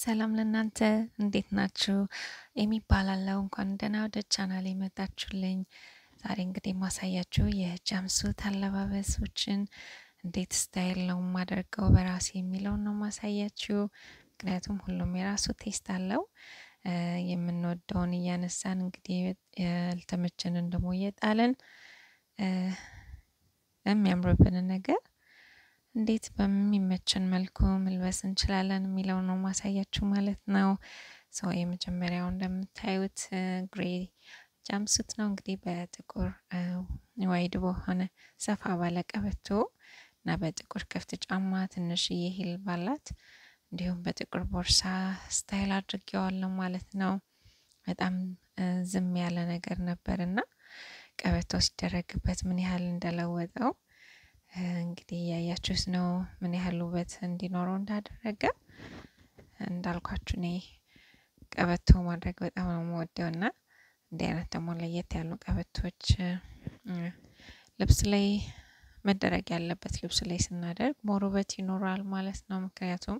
ሰላም ለእናንተ እንዴት ናችሁ? ኤሚ እባላለሁ። እንኳን ደህና ወደ ቻናሌ መጣችሁልኝ። ዛሬ እንግዲህ የማሳያችሁ የጃምሱት አለባበሶችን እንዴት ስታይል ነው የማደርገው በራሴ የሚለውን ነው ማሳያችሁ። ምክንያቱም ሁሉም የራሱ ቴስት አለው። የምንወደውን እያነሳን እንግዲህ ያልተመቸንን ደግሞ እየጣልን የሚያምርብንን ነገር እንዴት በሚመችን መልኩ መልበስ እንችላለን የሚለው ነው ማሳያችሁ ማለት ነው። ሰው የመጀመሪያው እንደምታዩት ግሬ ጃምሱት ነው እንግዲህ በጥቁር ዋይድ በሆነ ሰፋ ባለ ቀበቶ እና በጥቁር ክፍት ጫማ ትንሽዬ ሂል ባላት እንዲሁም በጥቁር ቦርሳ ስታይል አድርጌዋለሁ ማለት ነው። በጣም ዝም ያለ ነገር ነበር እና ቀበቶ ሲደረግበት ምን ያህል እንደለወጠው እንግዲህ እያያችሁት ነው ምን ያህል ውበት እንዲኖረው እንዳደረገ። እንዳልኳችሁ እኔ ቀበቶ ማድረግ በጣም ነው የምወደው እና እንዲህ አይነት ደግሞ ለየት ያሉ ቀበቶች ልብስ ላይ መደረግ ያለበት ልብስ ላይ ስናደርግ ሞር ውበት ይኖራል ማለት ነው። ምክንያቱም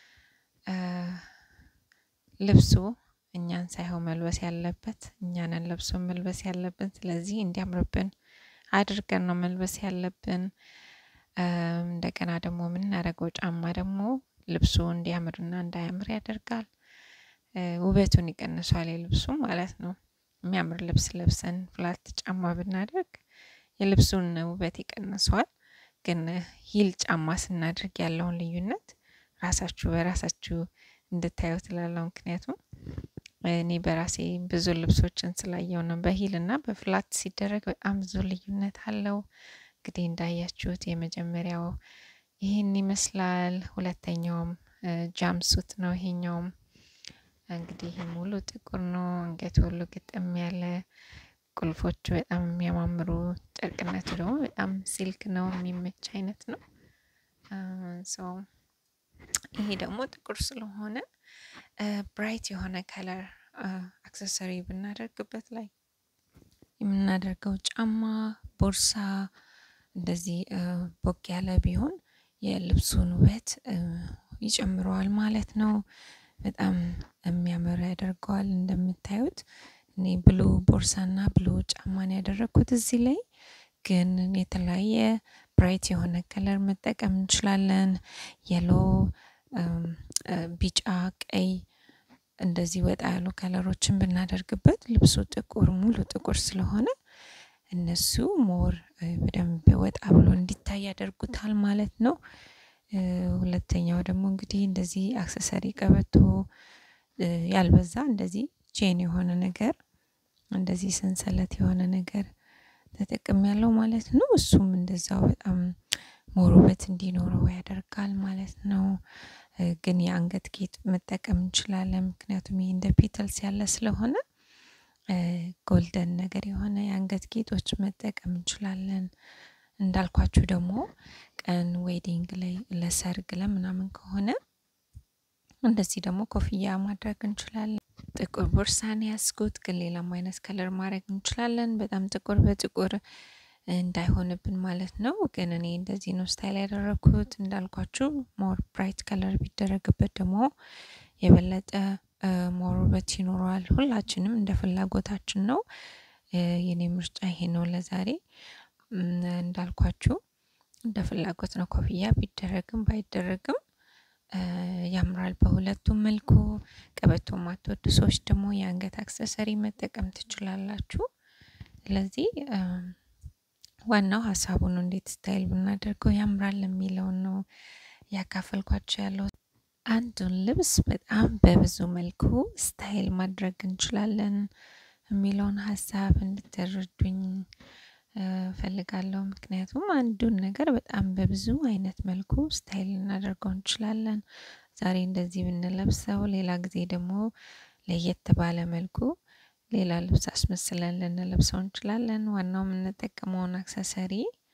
ልብሱ እኛን ሳይሆን መልበስ ያለበት እኛንን ለብሶ መልበስ ያለብን። ስለዚህ እንዲያምርብን አድርገን ነው መልበስ ያለብን። እንደገና ደግሞ የምናደርገው ጫማ ደግሞ ልብሱ እንዲያምርና እንዳያምር ያደርጋል። ውበቱን ይቀንሷል የልብሱ ማለት ነው። የሚያምር ልብስ ለብሰን ፍላት ጫማ ብናደርግ የልብሱን ውበት ይቀንሰዋል። ግን ሂል ጫማ ስናደርግ ያለውን ልዩነት ራሳችሁ በራሳችሁ እንድታዩ ትላለው። ምክንያቱም እኔ በራሴ ብዙ ልብሶችን ስላየው ነው። በሂል እና በፍላት ሲደረግ በጣም ብዙ ልዩነት አለው። እንግዲህ እንዳያችሁት የመጀመሪያው ይህን ይመስላል። ሁለተኛውም ጃምሱት ነው። ይሄኛውም እንግዲህ ሙሉ ጥቁር ነው። አንገቱ ሁሉ ግጥም ያለ ቁልፎቹ በጣም የሚያማምሩ ጨርቅነቱ ደግሞ በጣም ሲልክ ነው፣ የሚመች አይነት ነው። ሰው ይሄ ደግሞ ጥቁር ስለሆነ ብራይት የሆነ ከለር አክሰሰሪ ብናደርግበት ላይ የምናደርገው ጫማ፣ ቦርሳ እንደዚህ ቦግ ያለ ቢሆን የልብሱን ውበት ይጨምረዋል ማለት ነው። በጣም የሚያምር ያደርገዋል። እንደምታዩት እኔ ብሉ ቦርሳና ብሉ ጫማን ያደረግኩት እዚህ ላይ ግን የተለያየ ብራይት የሆነ ከለር መጠቀም እንችላለን። የሎ፣ ቢጫ፣ ቀይ እንደዚህ ወጣ ያሉ ከለሮችን ብናደርግበት ልብሱ ጥቁር ሙሉ ጥቁር ስለሆነ እነሱ ሞር በደንብ ወጣ ብሎ እንዲታይ ያደርጉታል ማለት ነው። ሁለተኛው ደግሞ እንግዲህ እንደዚህ አክሰሰሪ ቀበቶ ያልበዛ እንደዚህ ቼን የሆነ ነገር እንደዚህ ሰንሰለት የሆነ ነገር ተጠቅም ያለው ማለት ነው። እሱም እንደዛው በጣም ሞር ውበት እንዲኖረው ያደርጋል ማለት ነው። ግን የአንገት ጌጥ መጠቀም እንችላለን። ምክንያቱም ይሄ እንደ ፔተልስ ያለ ስለሆነ ጎልደን ነገር የሆነ የአንገት ጌጦች መጠቀም እንችላለን። እንዳልኳችሁ ደግሞ ቀን ዌዲንግ ላይ ለሰርግ ለምናምን ከሆነ እንደዚህ ደግሞ ኮፍያ ማድረግ እንችላለን። ጥቁር ቦርሳን ያስኩት ግን ሌላም አይነት ከለር ማድረግ እንችላለን። በጣም ጥቁር በጥቁር እንዳይሆንብን ማለት ነው። ግን እኔ እንደዚህ ነው ስታይል ያደረግኩት። እንዳልኳችሁ ሞር ብራይት ከለር ቢደረግበት ደግሞ የበለጠ ሞር ውበት ይኖረዋል። ሁላችንም እንደ ፍላጎታችን ነው። የኔ ምርጫ ይሄ ነው ለዛሬ። እንዳልኳችሁ እንደ ፍላጎት ነው። ኮፍያ ቢደረግም ባይደረግም ያምራል በሁለቱም መልኩ። ቀበቶ ማትወዱ ሰዎች ደግሞ የአንገት አክሰሰሪ መጠቀም ትችላላችሁ። ስለዚህ ዋናው ሀሳቡ ነው፣ እንዴት ስታይል ብናደርገው ያምራል የሚለውን ነው ያካፈልኳቸው ያለው። አንዱን ልብስ በጣም በብዙ መልኩ ስታይል ማድረግ እንችላለን የሚለውን ሀሳብ እንድትረዱኝ ፈልጋለሁ። ምክንያቱም አንዱን ነገር በጣም በብዙ አይነት መልኩ ስታይል ልናደርገው እንችላለን። ዛሬ እንደዚህ ብንለብሰው፣ ሌላ ጊዜ ደግሞ ለየት ባለ መልኩ ሌላ ልብስ አስመስለን ልንለብሰው እንችላለን። ዋናው የምንጠቀመውን አክሰሰሪ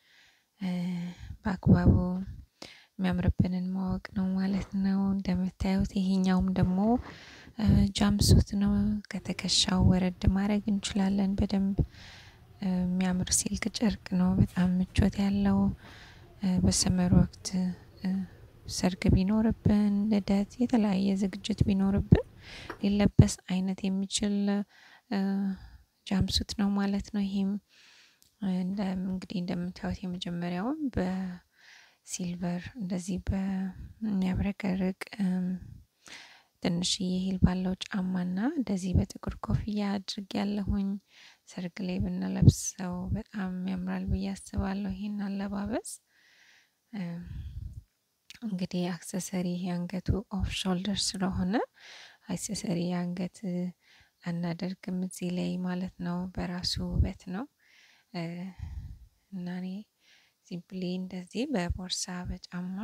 በአግባቡ የሚያምርብንን ማወቅ ነው ማለት ነው። እንደምታዩት ይሄኛውም ደግሞ ጃምሱት ነው። ከትከሻው ወረድ ማድረግ እንችላለን በደንብ የሚያምር ሲልክ ጨርቅ ነው። በጣም ምቾት ያለው በሰመር ወቅት ሰርግ ቢኖርብን፣ ልደት፣ የተለያየ ዝግጅት ቢኖርብን ሊለበስ አይነት የሚችል ጃምሱት ነው ማለት ነው። ይሄም እንግዲህ እንደምታዩት የመጀመሪያውን በሲልቨር እንደዚህ በሚያብረቀርቅ ትንሽዬ ሂል ባለው ጫማና እንደዚህ በጥቁር ኮፍያ አድርግ ያለሁኝ ሰርግ ላይ ብንለብሰው በጣም ያምራል ብዬ አስባለሁ። ይሄን አለባበስ እንግዲህ አክሰሰሪ የአንገቱ ኦፍ ሾልደር ስለሆነ አክሰሰሪ የአንገት አናደርግም እዚህ ላይ ማለት ነው። በራሱ ውበት ነው እና እኔ ሲምፕሊ እንደዚህ በቦርሳ በጫማ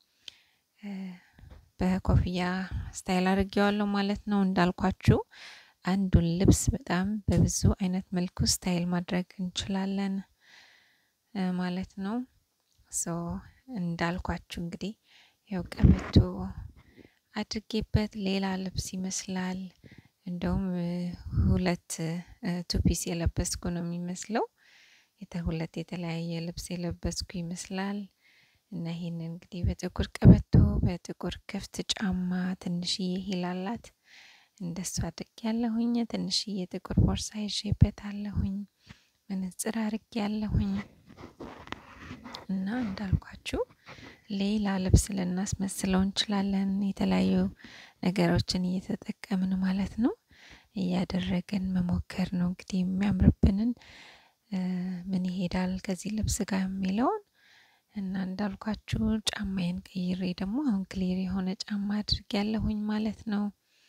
በኮፍያ ስታይል አድርጌዋለሁ ማለት ነው። እንዳልኳችሁ አንዱን ልብስ በጣም በብዙ አይነት መልኩ ስታይል ማድረግ እንችላለን ማለት ነው። ሶ እንዳልኳችሁ እንግዲህ ያው ቀበቶ አድርጌበት ሌላ ልብስ ይመስላል። እንደውም ሁለት ቱፒስ የለበስኩ ነው የሚመስለው። ሁለት የተለያየ ልብስ የለበስኩ ይመስላል። እና ይሄንን እንግዲህ በጥቁር ቀበቶ በጥቁር ክፍት ጫማ ትንሽዬ ሂል አላት። እንደሱ አድርጌያለሁኝ። ትንሽዬ ጥቁር ቦርሳ ይዤበታለሁኝ። መነጽር አድርጌያለሁኝ። እና እንዳልኳችሁ ሌላ ልብስ ልናስመስለው እንችላለን። የተለያዩ ነገሮችን እየተጠቀምን ማለት ነው። እያደረግን መሞከር ነው እንግዲህ የሚያምርብንን ምን ይሄዳል ከዚህ ልብስ ጋር የሚለውን እና እንዳልኳችሁ ጫማዬን ቀይሬ ደግሞ አሁን ክሊር የሆነ ጫማ አድርጌያለሁኝ ማለት ነው።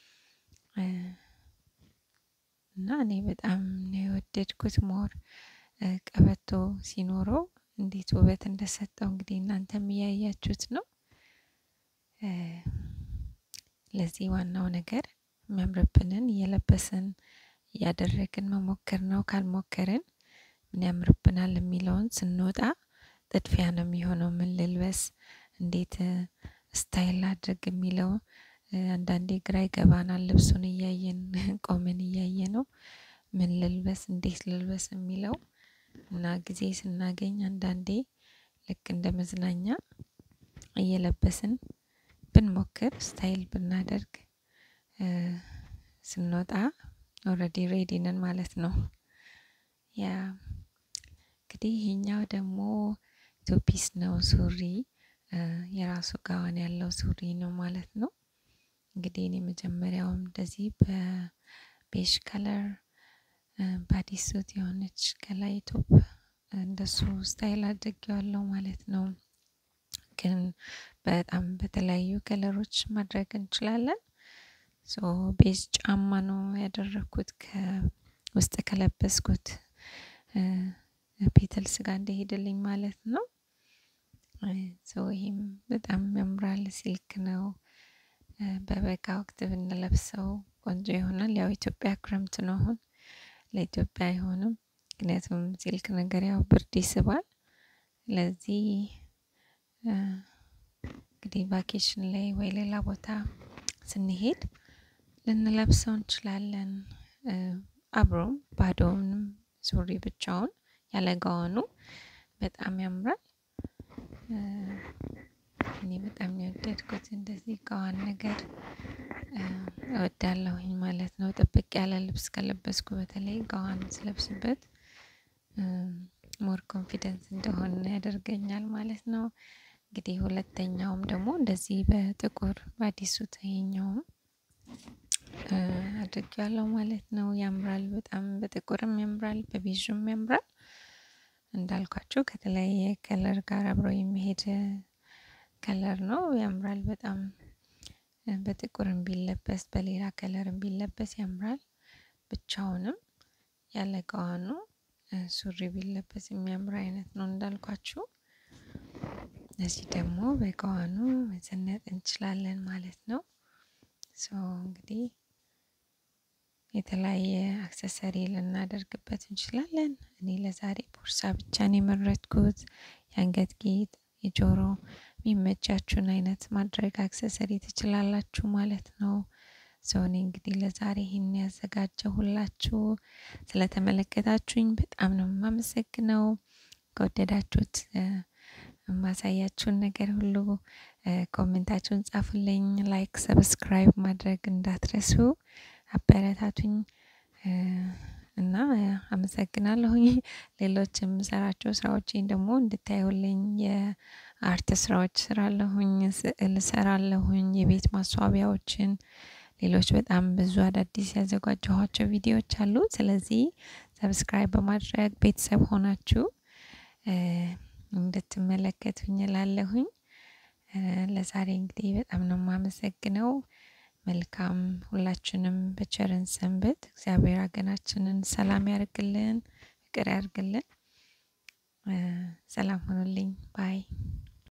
እና እኔ በጣም ነው የወደድኩት ሞር ቀበቶ ሲኖረው እንዴት ውበት እንደሰጠው እንግዲህ እናንተም እያያችሁት ነው። ለዚህ ዋናው ነገር የሚያምርብንን እየለበስን እያደረግን መሞከር ነው። ካልሞከርን ምን ያምርብናል የሚለውን ስንወጣ ጥድፊያ ነው የሚሆነው። ምን ልልበስ፣ እንዴት ስታይል አድርግ የሚለው አንዳንዴ ግራ ይገባናል። ልብሱን እያየን ቆመን እያየ ነው ምን ልልበስ፣ እንዴት ልልበስ የሚለው እና ጊዜ ስናገኝ አንዳንዴ ልክ እንደ መዝናኛ እየለበስን ብንሞክር ስታይል ብናደርግ ስንወጣ ኦልሬዲ ሬዲ ነን ማለት ነው። ያ እንግዲህ ይሄኛው ደግሞ ቱፒስ ነው ሱሪ የራሱ ጋዋን ያለው ሱሪ ነው ማለት ነው። እንግዲህ እኔ መጀመሪያውም እንደዚህ በቤሽ ከለር ባዲ ሱት የሆነች ከላይ ቶፕ እንደሱ ስታይል አድርጌዋለሁ ማለት ነው። ግን በጣም በተለያዩ ከለሮች ማድረግ እንችላለን። ሶ ቤዝ ጫማ ነው ያደረኩት ከውስጥ ከለበስኩት ፔተልስ ጋር እንደሄደልኝ ማለት ነው። ሶ ይሄም በጣም ያምራል። ሲልክ ነው። በበጋ ወቅት ብንለብሰው ቆንጆ ይሆናል። ያው ኢትዮጵያ ክረምት ነው አሁን ለኢትዮጵያ አይሆንም። ምክንያቱም ሲልክ ነገር ያው ብርድ ይስባል። ለዚህ እንግዲህ ቫኬሽን ላይ ወይ ሌላ ቦታ ስንሄድ ልንለብሰው እንችላለን። አብሮም ባዶውንም ሱሪ ብቻውን ያለ ጋዋኑ በጣም ያምራል። እኔ በጣም የወደድኩት እንደዚህ ጋዋን ነገር እወዳለሁኝ ማለት ነው። ጥብቅ ያለ ልብስ ከለበስኩ በተለይ ጋዋን ስለብስበት ሞር ኮንፊደንስ እንደሆን ያደርገኛል ማለት ነው። እንግዲህ ሁለተኛውም ደግሞ እንደዚህ በጥቁር በአዲሱት ይሄኛውም አድርጌያለሁ ማለት ነው። ያምራል በጣም በጥቁርም ያምራል በቤዥም ያምራል። እንዳልኳችሁ ከተለያየ ከለር ጋር አብሮ የሚሄድ ከለር ነው ያምራል በጣም በጥቁርም ቢለበስ በሌላ ከለርም ቢለበስ ያምራል። ብቻውንም ያለ ጋዋኑ ሱሪ ቢለበስ የሚያምር አይነት ነው እንዳልኳችሁ። እዚህ ደግሞ በጋዋኑ መዘነጥ እንችላለን ማለት ነው። ሶ እንግዲህ የተለያየ አክሰሰሪ ልናደርግበት እንችላለን። እኔ ለዛሬ ቦርሳ ብቻ ነው የመረጥኩት። የአንገት ጌጥ፣ የጆሮ የሚመቻችሁን አይነት ማድረግ አክሰሰሪ ትችላላችሁ ማለት ነው። ሰው እኔ እንግዲህ ለዛሬ ይህን ያዘጋጀሁላችሁ ስለተመለከታችሁኝ በጣም ነው የማመሰግነው። ከወደዳችሁት የማሳያችሁን ነገር ሁሉ ኮሜንታችሁን ጻፉልኝ። ላይክ፣ ሰብስክራይብ ማድረግ እንዳትረሱ። አበረታቱኝ እና አመሰግናለሁኝ። ሌሎች የምሰራቸው ስራዎችን ደግሞ እንድታዩልኝ የአርት ስራዎች ስራለሁኝ፣ ስዕል እሰራለሁኝ፣ የቤት ማስዋቢያዎችን፣ ሌሎች በጣም ብዙ አዳዲስ ያዘጋጀኋቸው ቪዲዮዎች አሉ። ስለዚህ ሰብስክራይብ በማድረግ ቤተሰብ ሆናችሁ እንድትመለከቱኝ እላለሁኝ። ለዛሬ እንግዲህ በጣም ነው የማመሰግነው። መልካም ሁላችንም በቸርን ሰንበት። እግዚአብሔር ሀገራችንን ሰላም ያርግልን፣ ፍቅር ያርግልን። ሰላም ሁኑልኝ ባይ